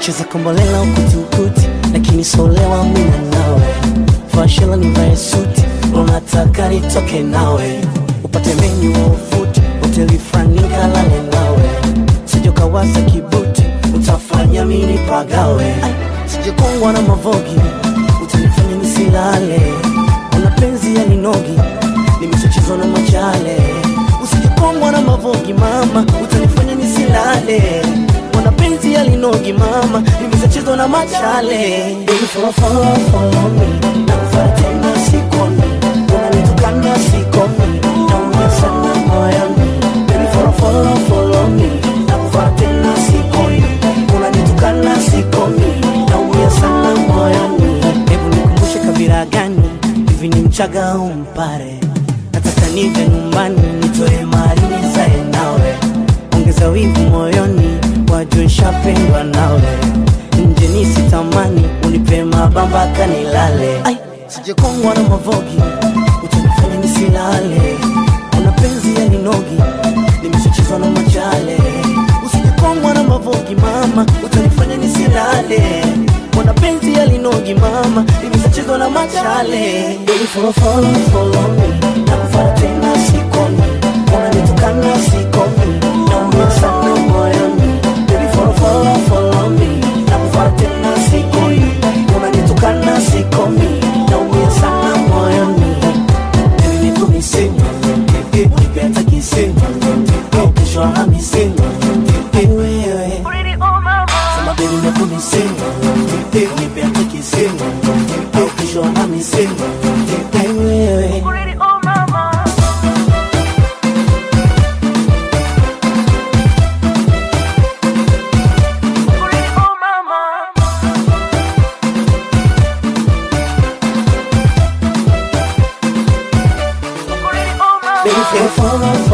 cheza kombolela ukuti lakini solewa mina nawe fashela nivae suti unataka nitoke nawe upate menyu wa ufuti hoteli frani kalale nawe sijokawaza kibuti utafanya mini pagawe sijekongwa na mavogi utanifanya nisilale una penzi ya ninogi nimeshachezwa na machale usijekongwa na mavogi mama utanifanya nisilale una penzi ya linogi mama nimeshachezwa na machale Baby, follow, follow, follow me nakufuata tena sikomi unanitukana sikomi naumia sana moyoni Baby, follow, follow, follow me nakufuata tena sikomi unanitukana sikomi naumia sana moyoni hebu nikumbushe kabila gani hivi ni mchaga au mpare nataka nije nyumbani nitoe mali nizae nawe ongeza wivu moyoni wajue nshapendwa nawe nje nisitamani unipe mabamba kanilale Ai, sijekongwa na mavogi utanifanya nisilale una penzi ya ninogi nimeshachezwa na machale usijekongwa na mavogi mama utanifanya nisilale mwana penzi ya linogi mama nimeshachezwa na machale Baby, follow, follow, follow me nakufuata tena sikomi unanitukana sikomi naumia sana moyoni Baby, follow, follow, follow me nakufuata tena sikomi unanitukana sikomi naumia sana moyoni Baby, nikumisema nipenda kisema au kesho hamisema wewe Sema baby nikumisema nipenda kisema au kesho hamisema wewe Baby, follow, follow,